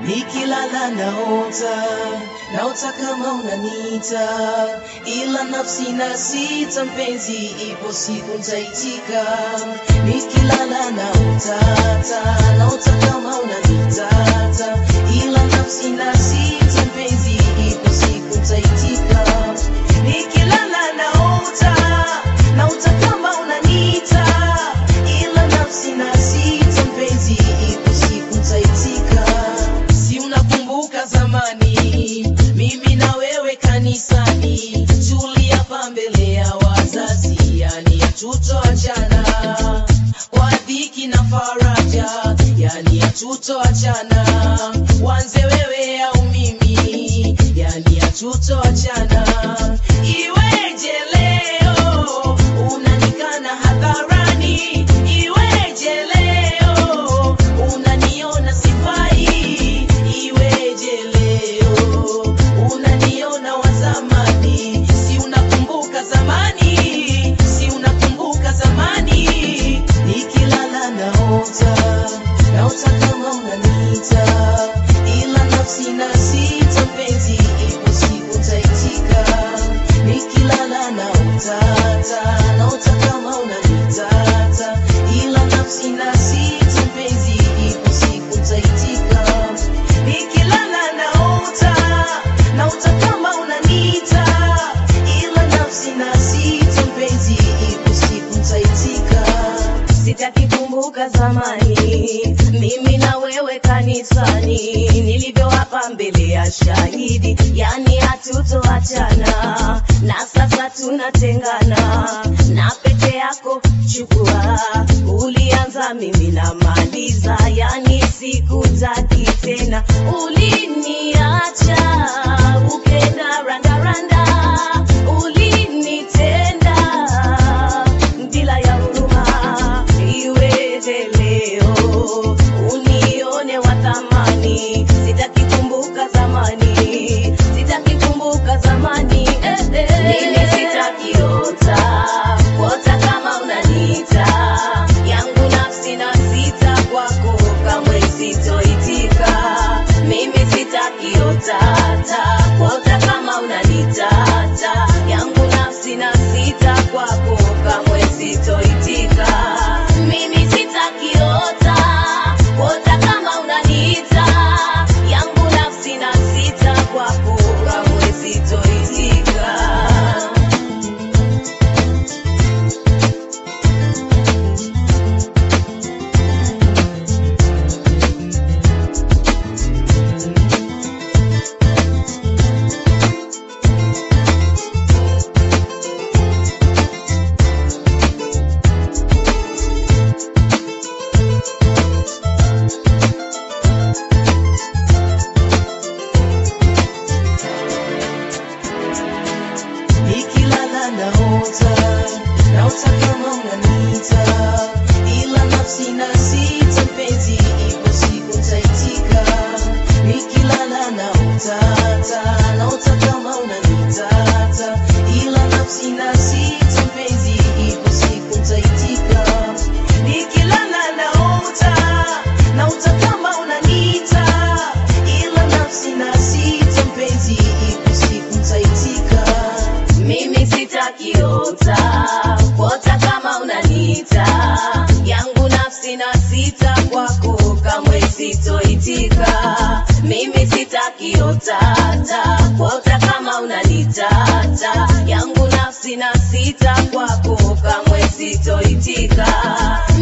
nikilala naota, naota kama unanita, ila nafsi na sita, mpenzi, ipo siku nitaitika. Nikilala naota, naota kama unanita, ila nafsi na sita, mpenzi, ipo siku nitaitika. Nikilala naota, naota kama unanita, ila nafsi na sita, mpenzi, ipo siku nitaitika. Si unakumbuka zamani, mimi na wewe kanisani, tuliapa mbele ya wazazi, yani hatutoachana kwa dhiki na faraja, yani hatutoachana, wanze wewe au mimi, yani hatutoachana. Iweje leo unanikana hadharani, iweje leo unaniona sifai, iweje leo unaniona wa zamani, si unakumbuka zamani, si unakumbuka zamani, nikilala naota, naota kama unaniita, ila nafsi na sita, mpenzi, ipo siku nitaitika, nikilala naota, naota kama unaniita, ila nafsi na sita, mpenzi, ipo siku nitaitika, nikilala naota, naota kama unaniita, ila nafsi na sita, mpenzi, ipo siku nitaitika. Sitaki kumbuka zamani, mimi na wewe kanisani, nilivyoapa mbele ya shahidi, yani hatutoachana, na sasa tunatengana, na pete yako chukua, ulianza mimi namaliza, yani sikutaki tena, uliniacha ukenda randaranda, ulinitenda bila ya huruma, iweje leo unione wa thamani? Sitaki kumbuka zamani, sitaki kumbuka zamani, eh, eh. Mimi sitakiota kuota kama unaniita, yangu nafsi na sita kwako kamwe sitoitika. Mimi sitakiota kuota kama unaniita, yangu nafsi na sita kwako kamwe sitoitika. Mimi sitakiota kuota kama unaniita, yangu nafsi na sita kwako kamwe sitoitika. nikilala naota, naota kama unaniita, ila nafsi na sita, mpenzi, ipo siku nitaitika. Nikilala naota, naota kama unaniita, ila nafsi na sita, mpenzi, ipo siku nitaitika. Nikilala naota, naota kama unaniita, ila nafsi na sita, mpenzi, ipo siku nitaitika. Mimi sitakiota kuota kama unaniita, yangu nafsi na sita kwako kamwe sitoitika. Mimi sitakiota kuota kama unaniita, yangu nafsi na sita kwako kamwe sitoitika.